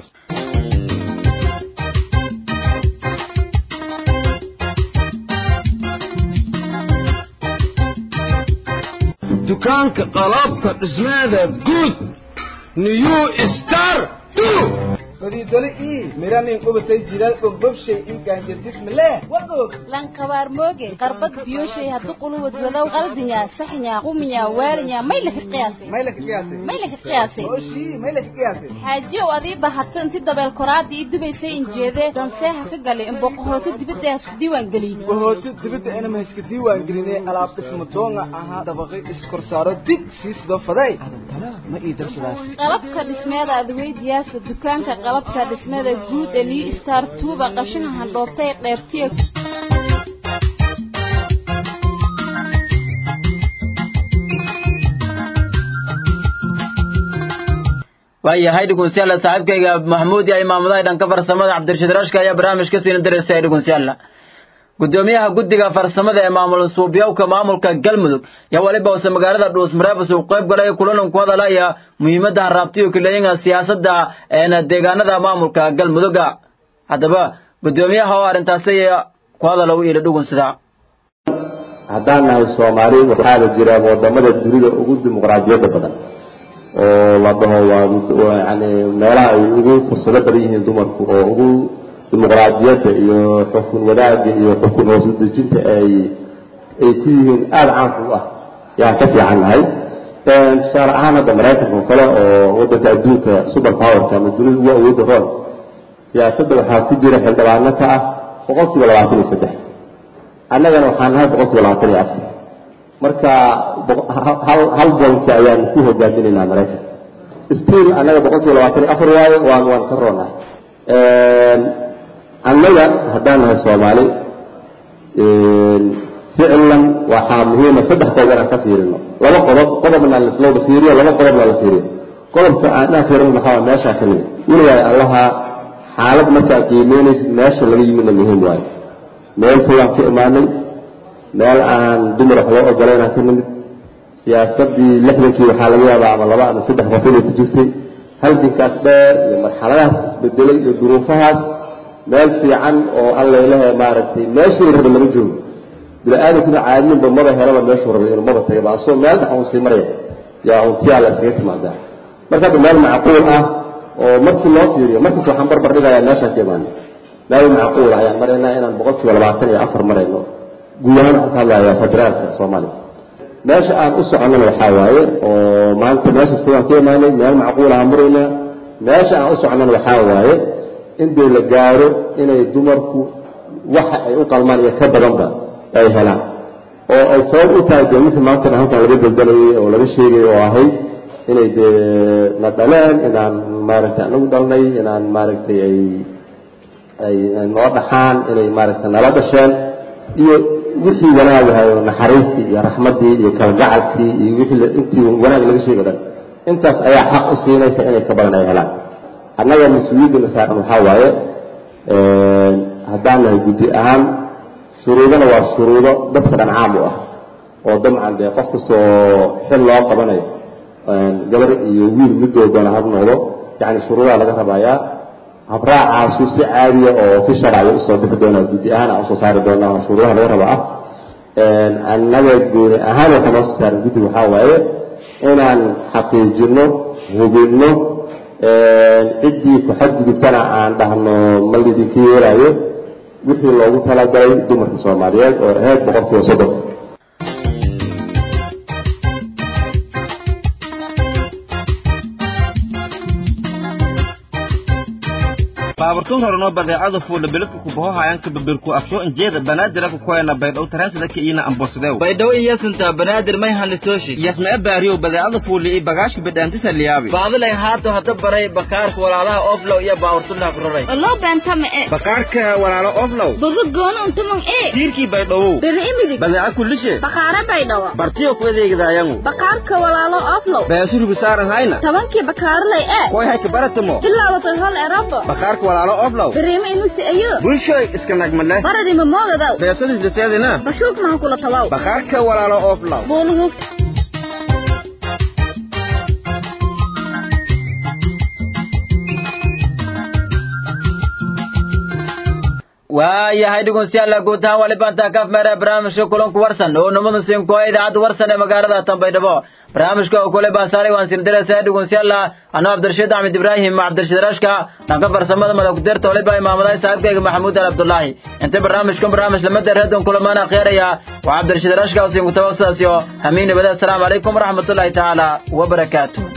dukaanka qalabka dhismeeda guud new star fadhiidole ii miranin qubatay jilaal dhobdhobshay ii gaanjardismale wagoog lankabaar mooge qarbad biyoshay haddu quluwad wadow qaldinya saxnya quminya waalinya may laka qiyaasay may laka qiyaasay may laka qiyaasay oshii may laka qiyaasay xaajiyow adii bahatay inti dabeel koraadii ii dubaysay injeedee danseeha ka galay in boqohooto dibadda hasku diiwaan geliyey bohooto dibadda inama haska diiwaan gelinay alaab dhisma doonga ahaa dabaqay iskorsaaro dig sii sido faday adantana ma ii darsadaas qalabka dhismeeda adweydiyaasa dukaanka qalabka dhismada guud ee new star tuuba qashinka handhoobtay qeybtiya waayahay dhugunsiyaalla saaxiibkayga maxamuud iyo imaamadaha dhanka farsamada cabdirashiid rashka ayaa barnaamijka siina daraysay dhugunsiyaalla gudoomiyaha guddiga farsamada ee maamul suubyowka maamulka galmudug yaa weliba use magaalada dhuusmareebus uu qayb galay kulan ku hadalaya muhiimadda haraabtiyo kileeyinga siyaasadda eena deegaanada maamulka galmuduga haddaba gudoomiyaha oo arrintaasi ku hadala u iila dhugunsida haddaan nahay soomaali waxaana jira wadamada dunida ugu dimuqraadiyadda badan oo la dhaho waa yani meelaha ay ugu fursado badan yihiin dumarku oo ugu dimuqraadiyadda iyo xukun wadaagga iyo xukun hoos udejinta ay ay ku yihiin aada caanka u ah yaan ka fiican nahay tusaale ahaan hadda maraykanka oo kale oo wadanka adduunka super powerka ama dunida ugu awoodda roon siyaasadda waxaa ku jira xildhibaano ka ah boqol kiiba labaatan iyo saddex annagana waxaan nahay boqol kiiba labaatan iyo afar marka hal hal bolki ayaan ku hogaaminaynaa maraykanka still annaga boqol kiiba labaatan iyo afar waayo waan waan ka roonahay annaga haddaan nahay soomaali ficlan waxaa muhiima saddex qodob inaan ka fiirino laba qodob qodobna laslowda fiiriyo laba qodobna la fiiriyo qodobka aan fiirin maxaa meeshaa ka nimid weligaay allaha xaalad markaa qiimeynaysid meesha laga yimidna muhiim waayo meel fogaan ka imaanay meel aan dumar wax loo ogolaynaan ka nimid siyaasadii lixdankii waxaa laga yaabaa ama laba ama saddex qof inay ku jirtay halgankaas dheer iyo marxaladahaas isbedelay iyo duruufahaas meel fiican oo allailaha maaragtay meeshii raba lama joogo bini-aadankuna caadinba maba helaba meeshuu rabay inuu maba tagaba asoo meel dhex uun sii maraya yaa untiyaa la iskaga timaadaa marka hadda meel macquul ah oo markii loo fiiriyo markiis waxaan barbar dhigayaa meeshaan ka imaanay meel macquul ah ayaan maraynaa inaan boqol kiiba labaatan iyo afar marayno guud ahaan waxaan ka hadlayaa federaalka soomaaliya meesha aan u soconnana waxaa waaye oo maanta meeshaas fogaan ka imaanay meel macquul aan maraynaa meesha aan u soconnana waxaa waaye in dee la gaaro inay dumarku waxa ay u qalmaan iyo ka badanba ay helaan oo ay sabab u tahay dee mixi maantana halkan laga daldalayay oo laga sheegay oo ahayd inay dee na dhaleen inaan maaragtay anagu dhalnay inaan maaragtay ay ay noo dhaxaan inay maaragtay nala dhasheen iyo wixii wanaagahay oo naxariistii iyo raxmaddii iyo kalgacalkii iyo wixii intii wanaag laga sheegay dhan intaas ayaa xaq u siinaysa inay ka badan ay helaan annaga mas-uuliyadda saaran waxaa waaye haddaan nahay guddi ahaan shuruudana waa shuruudo dadka dhan caam u ah oo dabcan dee qof kasta oo xil loo qabanayo gabar iyo wiil midoo doona hab noqdo yani shuruudaha laga rabayaa habraacaasu si caadiya oo fi sharciga usoo bixi doonaa guddi ahaan aan usoo saari doonaa shuruudaha laga raba ah annaga gooni ahaan waxaa noo soo saaran guddi waxaa waaye inaan xaqiijino hubinno ciddii ku xadgudubtana aan dhahno ma lidinka yeelaayo wixii loogu talagalay dumarka soomaaliyeed oo ahayd boqol kiiba soddon baaburtun horeno badeecada fuula beledka kubaho hayanka babirku afsoo injeeda banaadiraka kukoyana baydhow taransada iina ambosadew baydhawo iyasinta banaadir may hanistooshi yasma e baariyow badeecada fuuli i bagaashka bidhaantisa liyaabi baadilay haato hata baray bakaarka walaalaha oflow iyo baaburtunaa ku roray loo beentama e bakaarka walaalo oflow bogo goono untumang e tiirkii baydhawow beri imidig badeeca kullishe bakaara baydhawa bartiyo ku adeegidaayangu bakaarka walaalo oflow beesurigu saaran hayna tobankii bakaarlay e koy hayka baratamo bilaabatay hol erabo bakaarka walaalo oflow beriima inusi ayo bulshoy iska nagmale baradima moogadaw beesadis liseedina bashuulk mahan kula tawaw bakaarka walaalo oflow buuluhu waayahay dhegeystayaal guud ahaan wali baantaa kaf meera barnaamijka kulanku warsan oo namada siinko idaacadda warsan ee magaalada Tanbaydhabo barnaamijka oo kule baasaaray waan siin diraysaa dhegeystayaal anoo Cabdirashiid Axmed Ibrahim Cabdirashiid Rashka dhanka farsamada madax dirta wali baa imaamaday saaxiibkayga Maxamuud Al Abdullaahi inta barnaamijkan barnaamij lama dareedon kulamana khayriya waa Cabdirashiid Rashka oo siin ku tawassaasiyo hamiin nabada assalamu alaykum waraxmatullaahi taala wa barakaatuh